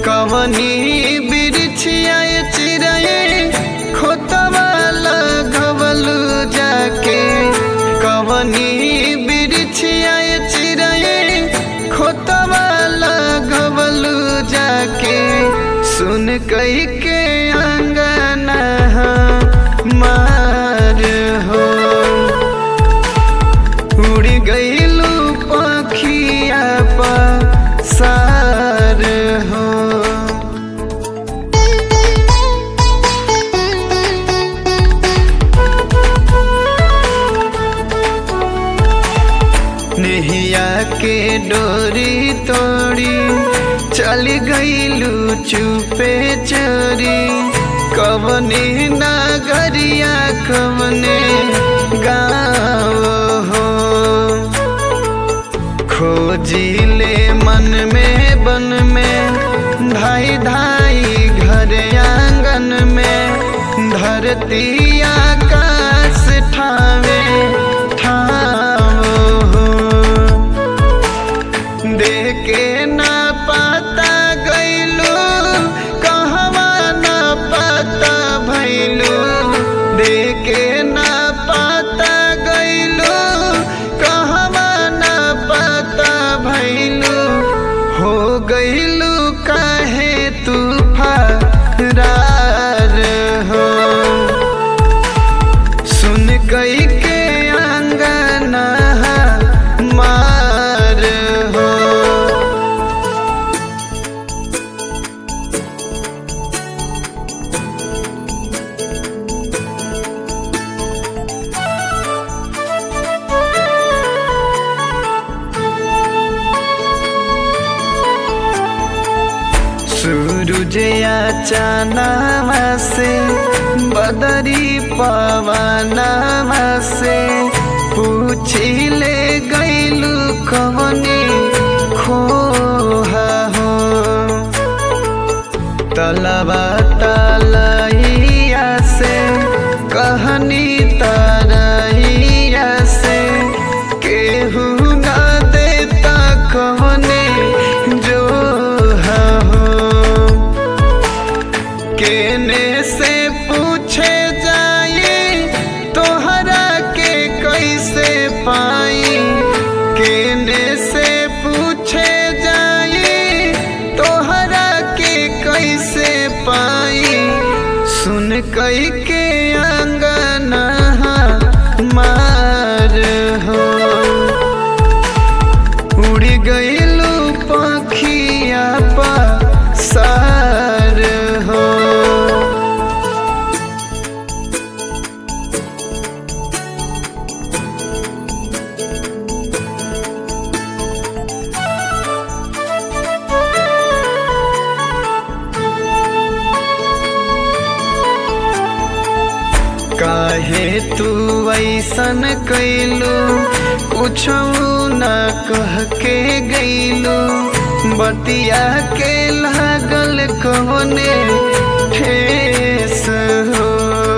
कवनी बिरछिया चिड़ै खोतवा लगवलू जाके कवनी बिरछिया चिड़ै खोतवा लगवलू जाके सुन कही के अंगना मार हो उड़ गईलू पखिया पसार हो नेहिया के डोरी तोड़ी चल गईलू चुपे चोरी कवने नगरिया कवने गाँव हो खोजिले मन में बन में धाई धाई घर आंगन में धरती आकाश ठावे ठाव हो देखे ना पता गईलू कहवा ना पता भैलू देखे ना पता गईलू कहवा ना पता भैलू हो गईलू काहे तू फरार हो सुन कई के अंगना मार हो सूरजया चानावा से बदरी पवनावा से पूछिले गईलू कवने खोहा हो तलबा तलैया से कहनी तरैया से केहू ना देता कवने जो हो केने से पूछे जाई तोहरा के कैसे पाई केने से पूछे जाई तोहरा के कैसे पाई सुन कई के अंगना मार हो उड़ गईलू पखिया पसार हो काहे तू ऐसन कैलू कुछ न कह के गईलू बतिया के लागल कवने ठेस हो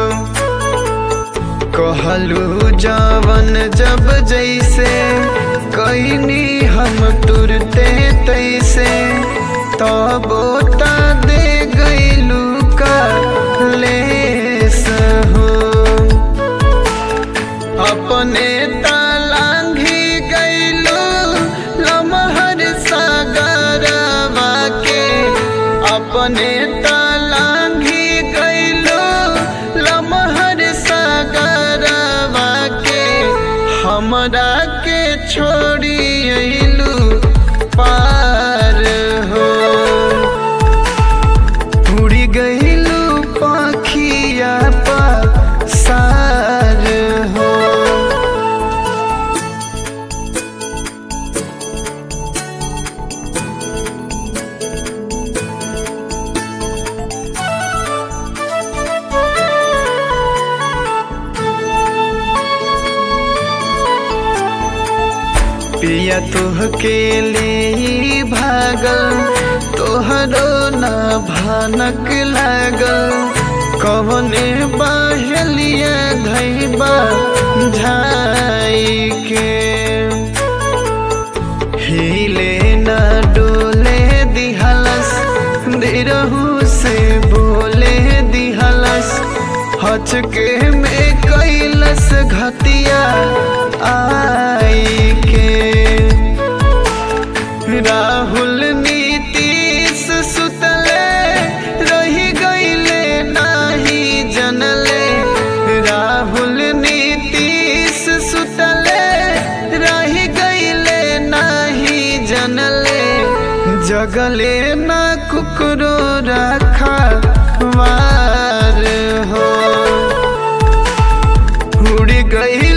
कहलू जवन जब जैसे कैनी हम तुरते तैसे तबो ता दे गईलू का लेस हो अपने तलांघी गईलू लमहर सागरवा के अपने तलांघी गईलू लमहर सागरवा के हमरा के छोड़ी अइलू पार हो उड़ी गईलू पाखिया सार हो पिया तुह के ले भागल तोहरो न भनक लागल कवने बहलिया धैबा झाई के हिले न डोले दिहलस निरहू से बोले दिहलस हचके में कैलस घतिया आई के राहुल नीतीश सुतले रही गईले नाही जनले राहुल नीतीश सुतले रही गईले नाही जनले जगले ना कुकरो रखा वार हो उड़ गई